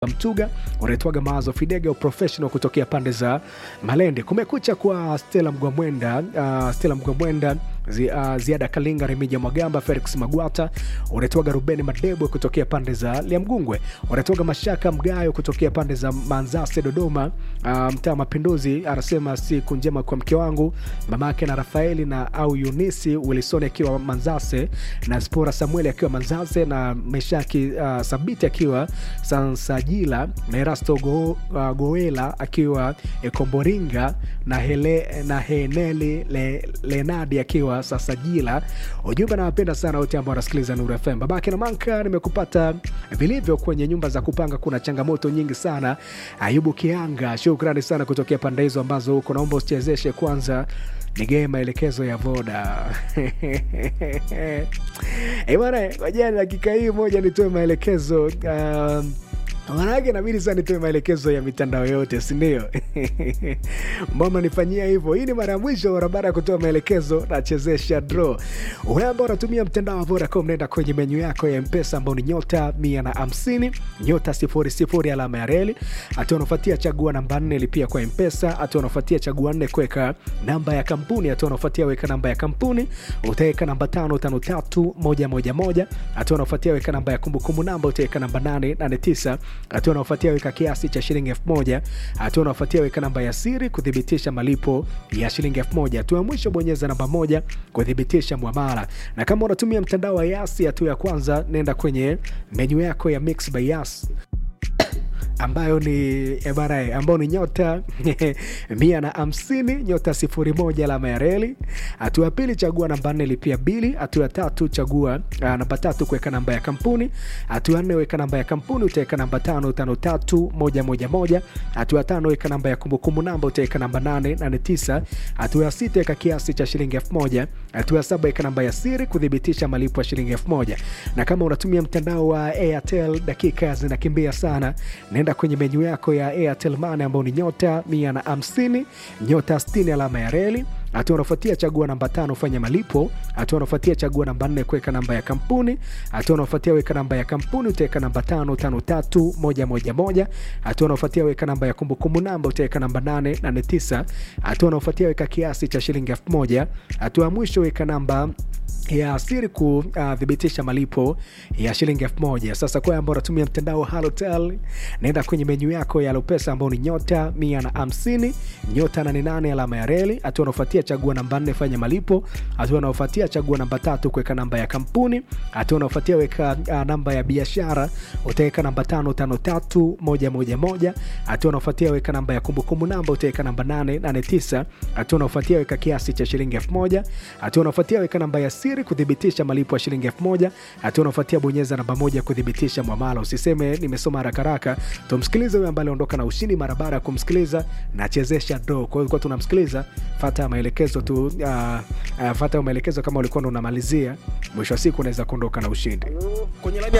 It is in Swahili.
Mtuga unaitwaga Mawazo Fidega professional kutokea pande za Malende. Kumekucha kwa Stella Mgwamwenda, uh, Stella Mgwamwenda zi, uh, Ziada Kalinga, Remija Mwagamba, Felix Magwata, unaitwaga Rubeni Madebwe kutokea pande za Liamgungwe, unaitwaga Mashaka Mgayo kutokea pande za Manzase Dodoma, uh, mtaa Mapinduzi. Anasema siku njema kwa mke wangu mamake na Rafaeli na au Yunisi Wilson akiwa Manzase na Spora Samueli akiwa Manzase na Meshaki uh, Sabiti akiwa Sansajila na Erasto Go, uh, Goela akiwa Ekomboringa na, hele, na Heneli le, Lenadi akiwa Sasajila. Ujumbe nawapenda sana wote ambao wanasikiliza Nuru FM. Babake na Manka, nimekupata vilivyo kwenye nyumba za kupanga, kuna changamoto nyingi sana. Ayubu Kianga, shukrani sana kutokea pande hizo ambazo huko, naomba usichezeshe kwanza nigee maelekezo ya Voda. Eh bwana, wajani, dakika hii moja nitoe maelekezo um, Manake inabidi sana nitoe maelekezo ya mitandao yote, si ndio? Mbona nifanyia hivyo? Hii ni mara ya mwisho barabara ya kutoa maelekezo, nachezesha draw. Wewe ambao unatumia mtandao wa Vodacom, nenda kwenye menyu yako ya Mpesa ambao ni nyota mia na hamsini nyota sifuri sifuri alama ya reli, hatua unafuatia chagua namba nne lipia kwa Mpesa, hatua unafuatia chagua nne kuweka namba ya kampuni, hatua unafuatia weka namba ya kampuni, utaweka namba tano tano tatu moja moja moja, hatua unafuatia weka namba ya kumbukumbu namba, utaweka namba nane nane tisa hatua unaofuatia weka kiasi cha shilingi elfu moja hatua unaofuatia weka namba ya siri kuthibitisha malipo ya shilingi elfu moja hatua ya mwisho bonyeza namba moja kuthibitisha mwamala na kama unatumia mtandao wa yasi hatua ya kwanza nenda kwenye menyu yako ya mix by yas ambayo ni ebara ambayo ni nyota mia na hamsini nyota sifuri moja alama ya reli. Hatua ya pili chagua namba nne lipia bili. Hatua ya tatu chagua uh, namba tatu kuweka namba ya kampuni. Hatua ya nne weka namba ya kampuni, utaweka namba tano tano tatu moja moja moja. Hatua ya tano weka namba ya kumbukumbu namba, utaweka namba nane nane tisa. Hatua ya sita weka kiasi cha shilingi elfu moja. Hatua ya saba weka namba ya siri kuthibitisha malipo ya shilingi elfu moja. Na kama unatumia mtandao wa Airtel, dakika zinakimbia sana, nenda kwenye menyu yako ya Airtel Money ambao ni nyota mia na hamsini nyota sitini alama ya reli. Hatua unafuatia chagua namba tano fanya malipo. Hatua unafuatia chagua namba nne kuweka namba ya kampuni. Hatua unafuatia weka namba ya kampuni utaweka namba tano tano tatu moja moja moja. Hatua unafuatia weka namba ya kumbukumbu namba utaweka namba nane nane tisa. Hatua unafuatia weka kiasi cha shilingi elfu moja. Hatua ya mwisho weka namba ya siri kuthibitisha uh, malipo ya shilingi elfu moja. Sasa kwa ambao unatumia mtandao wa Halotel, naenda kwenye menyu yako ya Lopesa ambao ni nyota mia na hamsini nyota nane nane alama ya reli. Hatua unaofuatia chagua namba nne fanya malipo. Hatua unaofuatia chagua namba tatu kuweka namba ya kampuni. Hatua unaofuatia weka uh, namba ya biashara utaweka namba tano tano tatu moja moja moja. Hatua unaofuatia weka namba ya kumbukumbu namba utaweka namba nane nane tisa. Hatua unaofuatia weka kiasi cha shilingi elfu moja. Hatua unaofuatia weka namba ya siri kuthibitisha malipo ya shilingi elfu moja. Hatua unafuatia bonyeza namba moja kuthibitisha mwamala. Usiseme nimesoma haraka haraka, tumsikilize huyo ambaye aliondoka na ushindi. Mara baada ya kumsikiliza nachezesha draw. Kwa hiyo kwa tunamsikiliza, fata maelekezo tu, uh, uh, fata maelekezo kama ulikuwa ndo unamalizia, mwisho wa siku unaweza kuondoka na ushindi kwenye laini